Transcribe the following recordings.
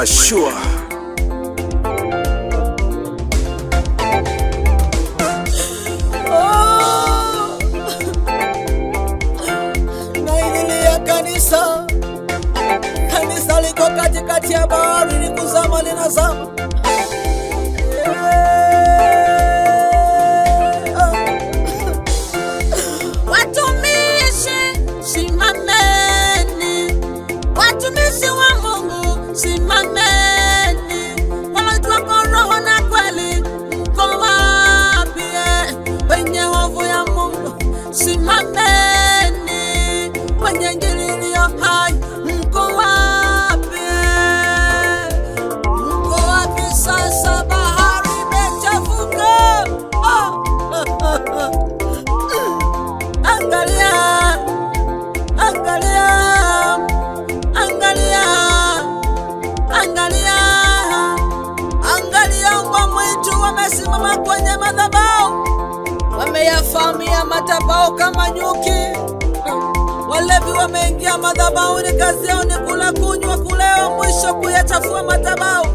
mashua Oh! naililia kanisa kanisa liko katikati ya bahari likuzama linazama Eh, ah. Watumishi simameni, watumishi wa Mungu simameni, wanaitwa kwa roho na kweli, mko wapi? Wenye hofu ya Mungu simameni, wenye Injili iliyo hai mko wapi? Mko wapi sasa? Bahari imechafuka. Oh. Angalia, angalia, angalia, angalia, angalia, mbwa mwitu wamesimama kwenye madhabahu, wameyafahamia madhabahu kama nyuki. Walevi wameingia madhabahuni, kazi yao ni kula, kunywa, kulewa, mwisho kuyachafua madhabahu.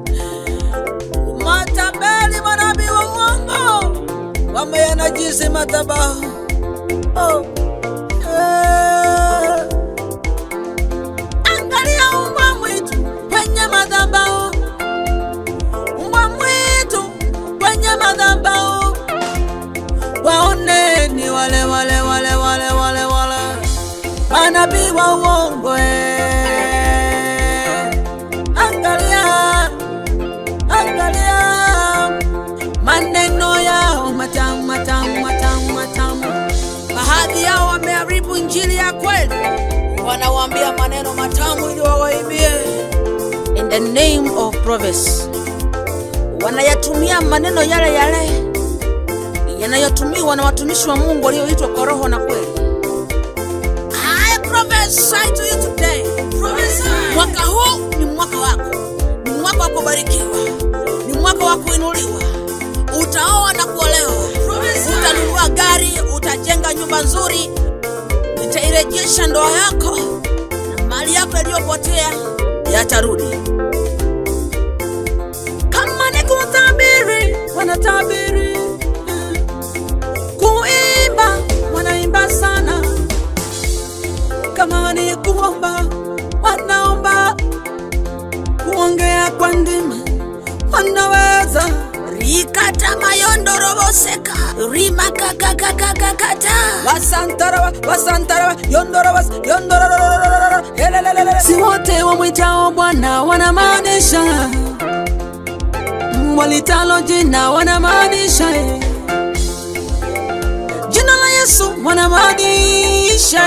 Matapeli, manabii wa uongo wameyanajisi madhabahu. Oh. Eh. Angalia mbwa mwitu kwenye madhabahu, mbwa mwitu kwenye madhabahu. Waoneni wale wale wale wale wale wale manabii wa uongo eh. Angalia, angalia maneno yao matamu matamu matamu matamu. Baadhi yao wameharibu injili ya kweli, wanawaambia maneno matamu ili wawaibie. In the name of prophets, wanayatumia maneno yale yale yanayotumiwa na watumishi wa Mungu walioitwa kwa roho na kweli. I prophesy to you today. Mwaka huu ni mwaka wako, ni mwaka wa kubarikiwa, ni mwaka wa kuinuliwa. Utaoa na kuolewa, utanunua gari, utajenga nyumba nzuri, nitairejesha ndoa yako na mali yako yaliyopotea yatarudi. Kama ni kutabiri, wanatabiri kuimba, wanaimba sana kama ni kuomba wanaomba, kuongea kwa ndimi wanaweza. rikata mayondoroboseka rimakakakakakata wasantarawa wasantarawa yondorowas yondororororororo helelelele si wote wamwitao Bwana wanamaanisha walitalo jina wanamaanisha eh. jina la Yesu wanamaanisha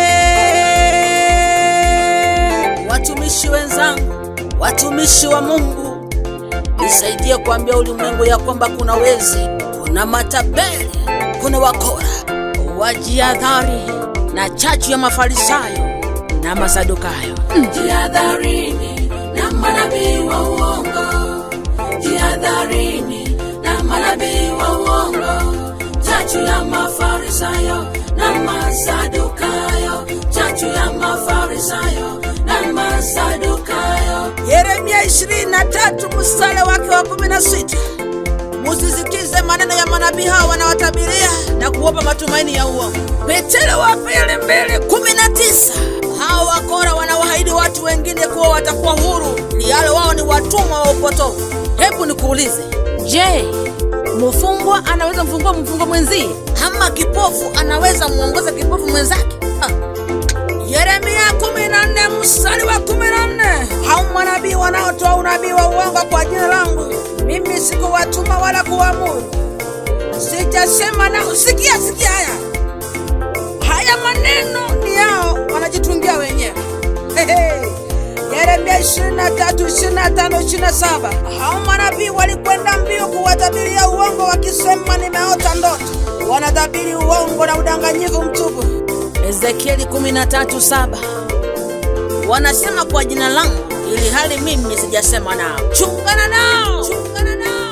eh. Watumishi wenzangu, watumishi wa Mungu, nisaidie kuambia ulimwengu ya kwamba kuna wezi, kuna matapeli, kuna wakora. Wajiadhari na chachu ya Mafarisayo na Masadukayo. Jihadharini na manabii wa uongo, jihadharini na manabii wa uongo, chachu ya Mafarisayo na Masadukayo, chachu ya Mafarisayo na Masadukayo. Yeremia 23 mstari wake wa 16. Musisikize maneno ya manabii hao wanawatabiria na kuwapa matumaini ya uongo. Petero wa pili mbili kumi na tisa. Hao wakora wanawaahidi watu wengine kuwa watakuwa huru, lialo wao ni watumwa wa upotovu. Hebu nikuulize, je, mfungwa anaweza mfungua mfungwa mwenzie? Ama kipofu anaweza muongoza kipofu mwenzake? Ah. Yeremia 14 mstari wa 14. Hao manabii wanaotoa unabii wa uongo kwa jina langu, mimi sikuwatuma wala kuamuru, sijasema nao. Sikia, sikia haya haya maneno ni yao, wanajitungia wenyewe. Hehe. Yeremia 23, 25, 27. Hao manabii walikwenda mbio kuwatabiria uongo wakisema, nimeota ndoto. Wanatabiri uongo na udanganyifu mtupu. Ezekieli 13:7 wanasema kwa jina langu, ili hali mimi sijasema nao. Chungana nao, chungana nao.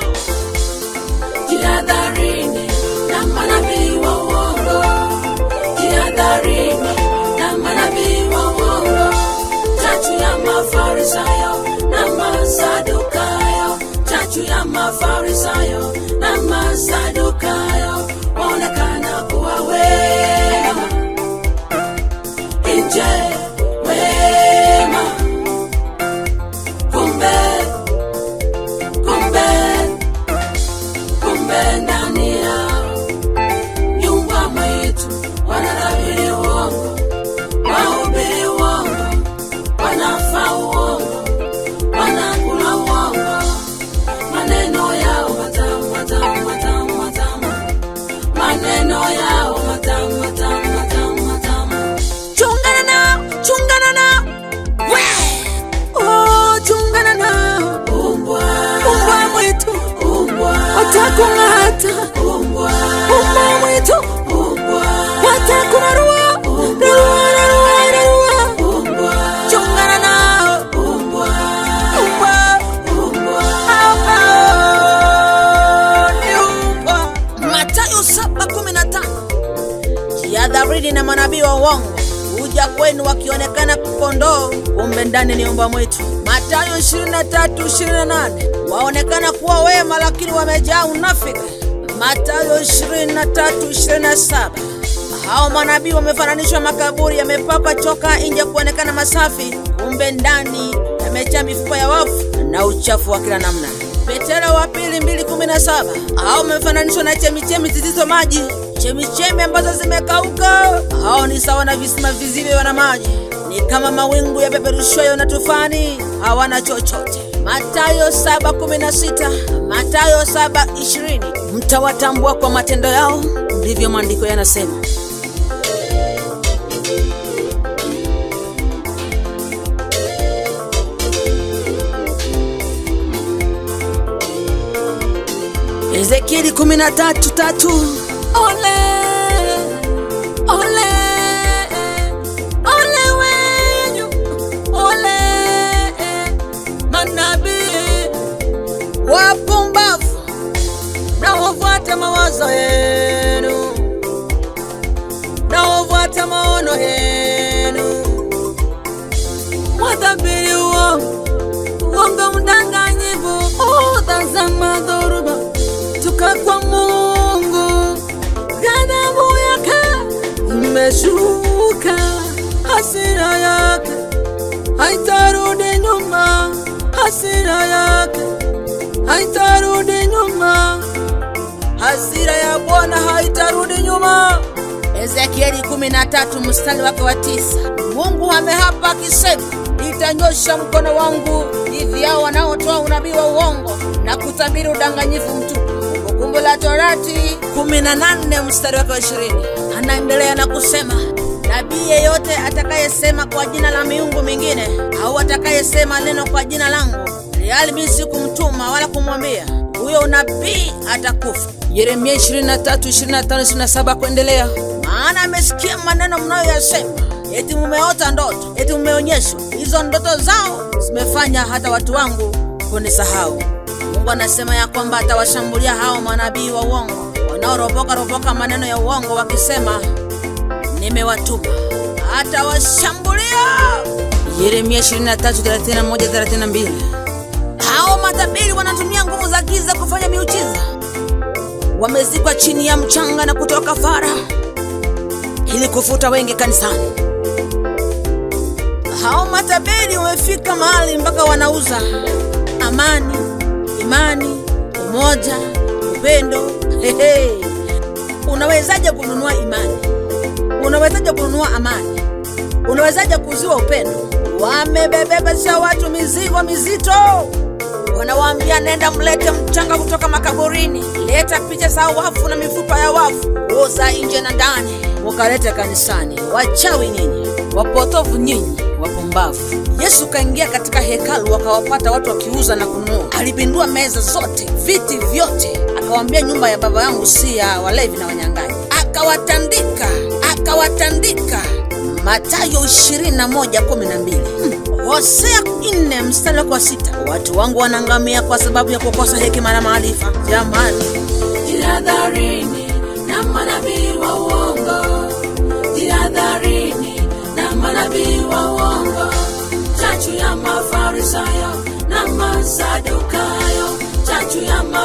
Jihadharini na manabii wa uongo, jihadharini na manabii wa uongo, chachu ya Mafarisayo na mafarisayo na masadukayo waonekana kuwa wema nje wema kumbe kumbe kumbe ndani yao nyumba mwitu wanatabiri uongo wahubiri uongo wanafa uongo wanakula uongo maneno yao matamu matamu matamu matamu maneno yao matamu matamu matamu matamu chungana nao chungana nao we oh, chungana nao umbwa umbwa mwitu umbwa watakung'ata umbwa umbwa mwitu umbwa watakurarua rarua rarua rarua umbwa chungana nao umbwa umbwa umbwa ambao ni umbwa matayo saba kumi na tano jihadharini na manabii wa uongo huja kwenu wakionekana kondoo kumbe ndani ni umbwa mwitu matayo 23 28 waonekana kuwa wema lakini wamejaa unafiki matayo 23 27 hao manabii wamefananishwa makaburi yamepakwa choka nje kuonekana masafi kumbe ndani yamejaa mifupa ya wafu na uchafu wa kila namna petero wa pili 217 hao wamefananishwa na chemichemi zisizo maji chemichemi ambazo zimekauka hao ni sawa na visima visivyo na maji ni kama mawingu yapeperushwayo na tufani hawana chochote matayo 7:16 matayo 7:20 mtawatambua kwa matendo yao ndivyo maandiko yanasema ezekieli 13:3 ole ole ole wenyu ole manabii wapumbavu naofuata mawazo yenu naofuata maono yenu watabiri uongo uongo mdanganyivu utazama dhoruba toka kwa Mungu, ghadhabu yake imeshuka, hasira yake haitarudi nyuma, hasira yake haitarudi nyuma, hasira ya Bwana haitarudi nyuma. Ezekieli 13 mstari wake wa tisa. Mungu amehapa akisema, nitanyosha mkono wangu dhidi yao wanaotoa unabii wa uongo na kutabiri udanganyifu mtupu. Kumbukumbu la Torati 18 mstari wake wa 20. Anaendelea na kusema, nabii yeyote atakayesema kwa jina la miungu mingine au atakayesema neno kwa jina langu, ilhali mimi sikumtuma wala kumwambia, huyo unabii atakufa. Yeremia 23, 25, 27 kuendelea. Maana amesikia maneno mnayoyasema, eti mumeota ndoto, eti mumeonyeshwa. Hizo ndoto zao zimefanya hata watu wangu kunisahau. Mungu anasema ya kwamba atawashambulia hao manabii wa uongo wanaoropoka ropoka maneno ya uongo wakisema nimewatuma, atawashambulia. Yeremia 23:31-32. Hao matabiri wanatumia nguvu za giza kufanya miujiza, wamezikwa chini ya mchanga na kutoka fara ili kufuta wengi kanisani. Hao matabiri wamefika mahali mpaka wanauza amani, imani, umoja, upendo. Hehe. Unawezaje kununua imani? Unawezaje kununua amani? Unawezaje kuuziwa upendo? Wamebebesha watu mizigo mizito, wanawaambia nenda mlete mchanga kutoka makaburini, leta picha za wafu na mifupa ya wafu, uza nje na ndani, mukalete kanisani. Wachawi nyinyi, wapotovu nyinyi, wapumbavu. Yesu kaingia katika hekalu, akawapata watu wakiuza na kununua. Alipindua meza zote, viti vyote, akawaambia nyumba ya baba yangu si ya walevi na wanyang'anyi. Akawatandika, akawatandika. Matayo 21:12. Hmm. Hosea 4 mstari wake wa sita. Watu wangu wanaangamia kwa sababu ya kukosa hekima na maarifa. Jamani, Jihadharini na manabii wa uongo, jihadharini na manabii wa uongo, chachu ya Mafarisayo na Masadukayo, chachu ya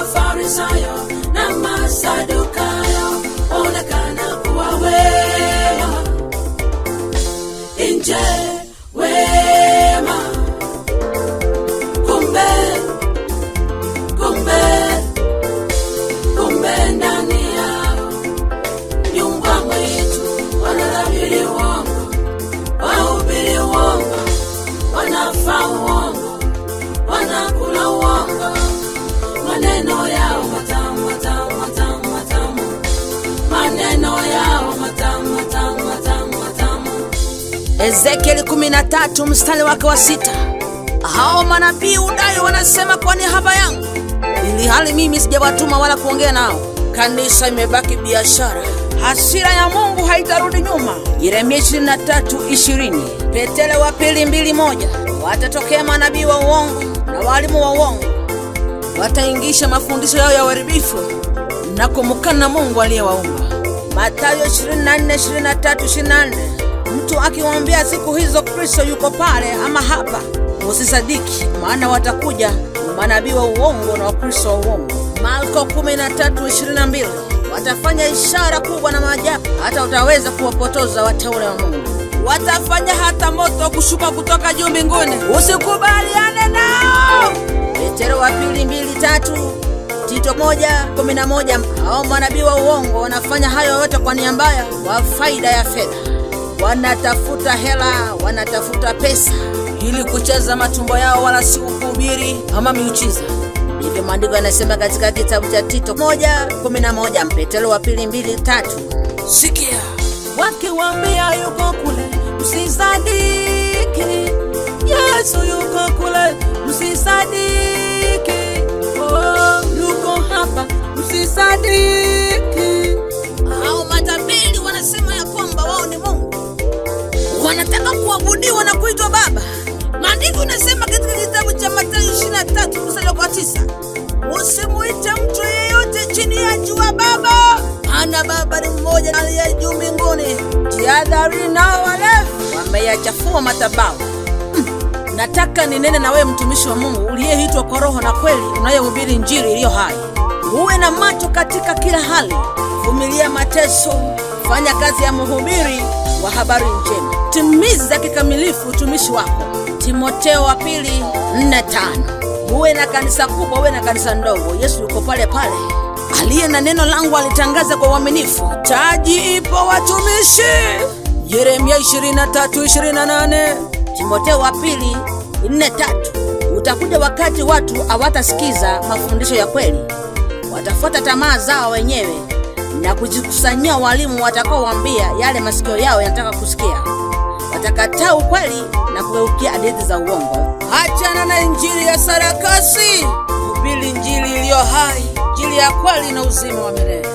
Ezekieli 13 mstari wake wa sita. Hao manabii udai wanasema kwa niaba yangu, ili hali mimi sijawatuma wala kuongea nao. Kanisa imebaki biashara. Hasira ya Mungu haitarudi nyuma. Yeremia 23:20. Petero wa pili mbili moja. Watatokea manabii wa uongo na walimu wa uongo, wataingisha mafundisho yao ya uharibifu na kumkana Mungu aliyewaumba. Mathayo 24:23-24. Mtu akiwaambia siku hizo Kristo yuko pale ama hapa, usisadiki, maana watakuja manabii wa uongo na wakristo wa uongo. Marko 13:22. Watafanya ishara kubwa na maajabu, hata utaweza kuwapotoza wateule wa Mungu. Watafanya hata moto kushuka kutoka juu mbinguni. Usikubaliane nao. Petero wa pili mbili tatu Tito moja kumi na moja. Hao manabii wa uongo wanafanya hayo yote kwa nia mbaya, kwa faida ya fedha. Wanatafuta hela, wanatafuta pesa ili kucheza matumbo yao, wala si kuhubiri ama miujiza. Ndivyo maandiko yanasema katika kitabu cha Tito moja kumi na moja. Petero wa pili mbili tatu. Sikia, wakiwambia yuko kule, msisadiki. Yesu yuko kule, msisadiki. Oh, yuko hapa, msisadiki. hao matabiri wanasema ya kwamba wao ni Mungu, wanataka kuabudiwa na kuitwa Baba. Maandiko inasema katika kitabu cha Mathayo 23 mstari wa 9, usimuite mtu yeyote chini ya jua Baba, maana Baba ni mmoja aliye juu mbinguni. Jihadhari nao walevi, wameyachafua madhabahu. Mm, Nataka ninene na wewe mtumishi wa Mungu uliyeitwa kwa roho na kweli, unayehubiri Injili iliyo hai. Uwe na macho katika kila hali, vumilia mateso, fanya kazi ya mhubiri wa habari njema, timiza kikamilifu utumishi wako. Timoteo wa pili nne tano. Uwe na kanisa kubwa, uwe na kanisa ndogo, Yesu yuko pale pale. Aliye na neno langu alitangaza kwa uaminifu, taji ipo watumishi. Yeremia 23:28. Timoteo wa pili nne tatu. Utakuja wakati watu hawatasikiza mafundisho ya kweli, watafuata tamaa zao wenyewe na kujikusanyia walimu watakaowaambia yale masikio yao yanataka kusikia. Watakataa ukweli na kugeukia hadithi za uongo. Achana na injili ya sarakasi, hubiri injili iliyo hai, injili ya kweli na uzima wa milele.